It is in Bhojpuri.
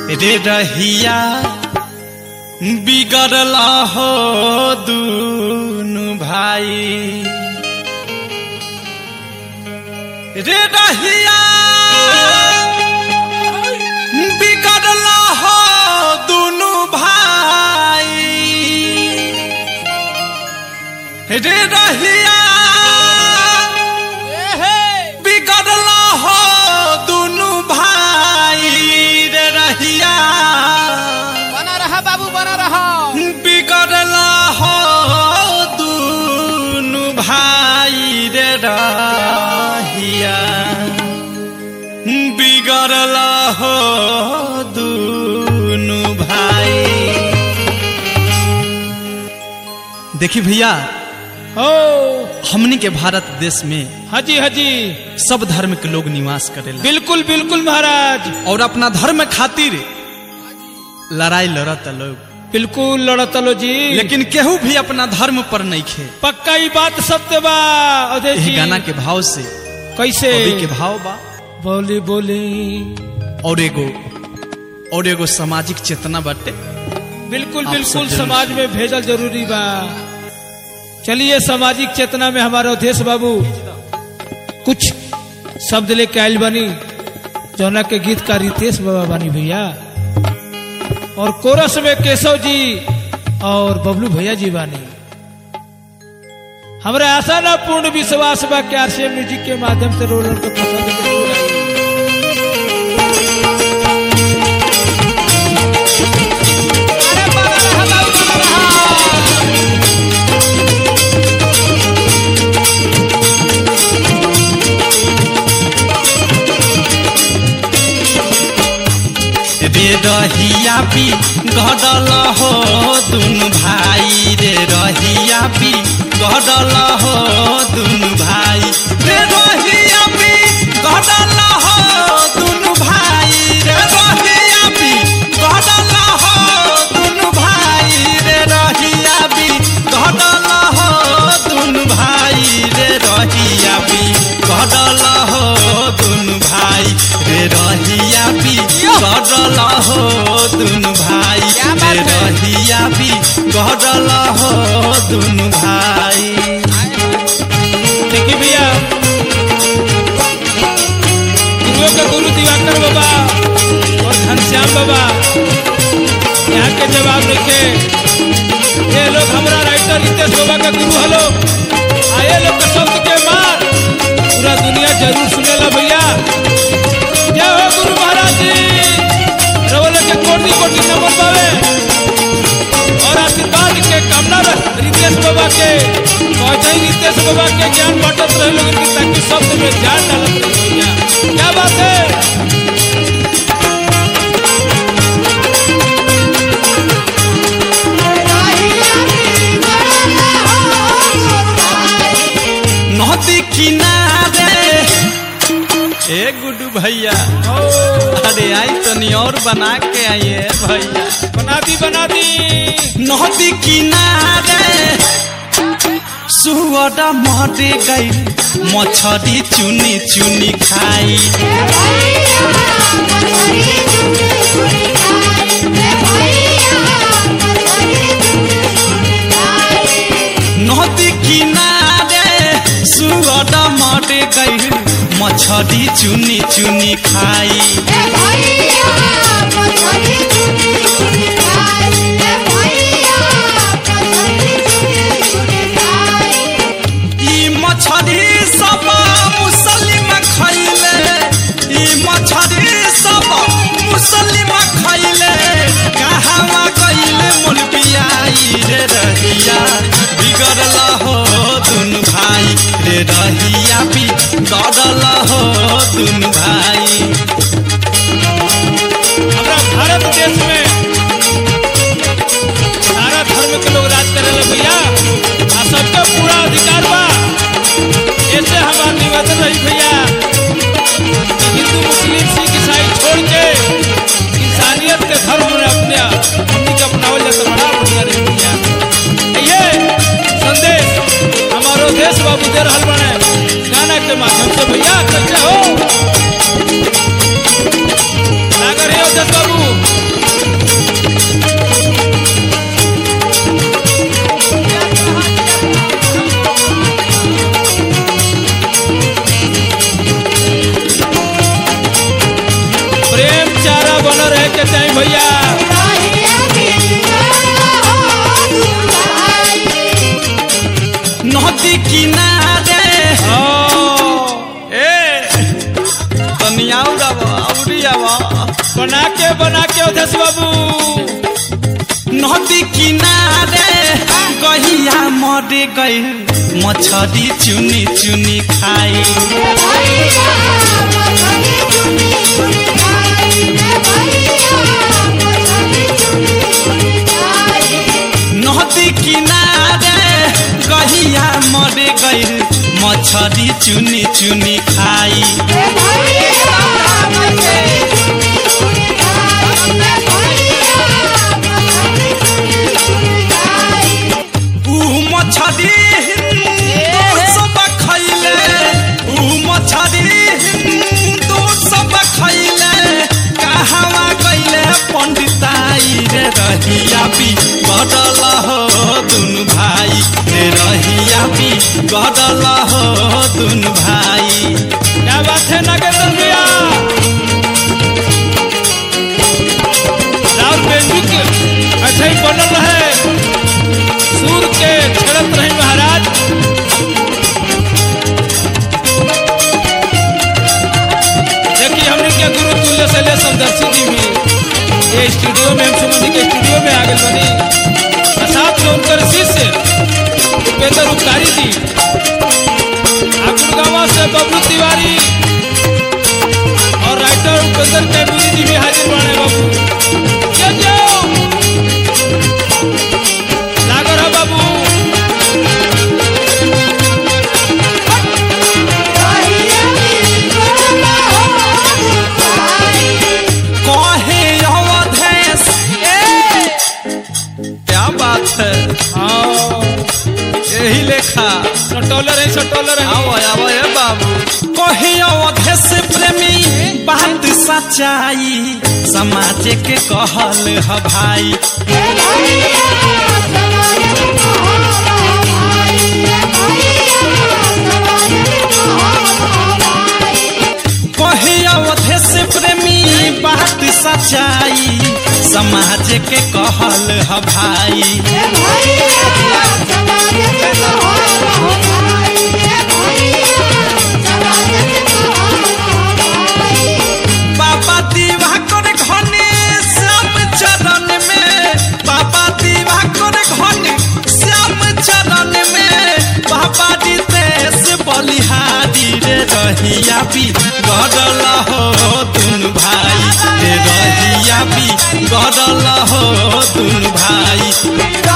रे रहिया बिगड़ला हो दुनु भाई रे रहिया बिगड़ला हो दुनु भाई रे रहिया बिगड़ला हो दुनु भाई रे रहिया बना रहा बाबू बना रहा बिगड़ला हो दुनु भाई रे रहिया बिगड़ला हो दुनु भाई देखी भैया हो हमनी के भारत देश में हाजी हाजी सब धर्म के लोग निवास करेला बिल्कुल बिल्कुल महाराज और अपना धर्म खातिर लड़ाई लड़त लोग बिल्कुल लड़तलो जी लेकिन केहू भी अपना धर्म पर नहीं खे पक्का ही बात सत्य बा अजय यह जी गाना के भाव से कैसे कवि के भाव बा बोली बोली और एगो और एगो सामाजिक चेतना बाटे बिल्कुल आप सब बिल्कुल जरूर समाज में भेजल जरूरी बा चलिए सामाजिक चेतना में हमारा अवधेश बाबू कुछ शब्द लेके आयल बनी जौना के गीतकार रितेश बाबा बानी भैया और कोरस में केशव जी और बबलू भैया जी बानी हमरा आशा ना पूर्ण विश्वास बा कि आरसीएम म्यूजिक के माध्यम से रोलर को पसंद जरूर आई। अरे बना रहा बाबू, बना रहा। रे रहिया पी गडल हो दुनु भाई रे रहिया पी गडल हो दुनु भाई रे रहिया पी गडल हो दुनु भाई रे रहिया पी गडल हो दुनु भाई रे रहिया पी गडल हो दुनु भाई रे रहिया पी गडल हो दुनु भाई रे रहिया पी गडल हो दुनु भाई क्या बात रे है? रहिया पी गडल हो दुनु भाई देखिए भैया गुरुओं के गुरु दिवाकर बाबा और घनश्याम बाबा यहाँ के जवाब लिखे ये लोग हमारा राइटर रितेश बाबा का गुरु हलो आए लोग के शब्द के मार पूरा दुनिया जरूर सुनेला भैया जय हो गुरु महाराज जी रवले के कोटि कोटि नमन पावे और आशीर्वाद के कामना रख रितेश बाबा के पहुंचे ही रितेश बाबा के ज्ञान बांटत रहे लोगन की ताकि शब्द में जान डालत रहे भैया क्या बात है नदी किनारे ए गुड्डू भैया अरे आई तनी और बना के आइए भैया बना दी बना दी नदी किनारे सुअर मरे गई मछरी चुनी चुनी खाई नदी किनारे सुअर मरे गई मछरी चुनी चुनी खाई ई मछरी सब मुसलिम खैले ई मछरी सब मुसलिम खैले कहावा गइले मोर बियाई रे रहिया बिगड़ल हो दुन भाई रे रहिया भी गड़ल हो दुन भाई हमारा भारत देश में सारा धर्म के लोग राज करेला भैया आ सबका पूरा अधिकार बा ऐसे हमारा निवेदन रही भैया कि हिंदू मुस्लिम सिख ईसाई छोड़ के इंसानियत के धर्म में अपने हमनी के अपनावल जाता बड़ा बढ़िया रही भैया ये संदेश हमारो देश बाबू दे रहल बने गाना के माध्यम से भैया कैसे हो सागर हे अवधेश बाबू बना के बना के अवधेश बाबू नदी किनारे गहिया मर गई मछरी चुनी चुनी खाई नदी किनारे गहिया मर गई मछरी चुनी चुनी खाई ऊ मछरी हिंदू सब खैले ऊ मछरी हिंदू सब खैले कहवा गईले पंडिताई रे रहिया भी गडल हो दुनु भाई रे रहिया भी गडल हो दुनु भाई क्या बात है नागेंद्र भैया राहुल बेंजू के अच्छा ही बनल रहे सूर के छड़त रहे महाराज देखिए हमने क्या गुरु तुल्य से ले समदर्शी जी भी ये स्टूडियो में हम सुमन के स्टूडियो में आ गए बनी और साथ में उनकर शिष्य उपेंद्र उपकारी जी गुड़गावा से बबलू तिवारी और राइटर उपेंद्र कैमूरी जी भी हाजिर बने बाबू क्या जाओ लागो रहा बाबू कहे अवधेश ए क्या बात है हाँ यही लेखा सटोलर है सटोलर है आओ आओ ए बाबू कहे अवधेश प्रेमी बात सच्चाई समाज के कहल ह भाई कहे अवधेश प्रेमी बात सच्चाई समाज के कहल ह भाई बाबा दिवाकर घने श्याम चरण में बाबा दिवाकर घने श्याम चरण में बाबा रितेश बलिहारी रे रहिया भी गडल हो दुनु भाई रे रहिया भी गडल हो दुनु भाई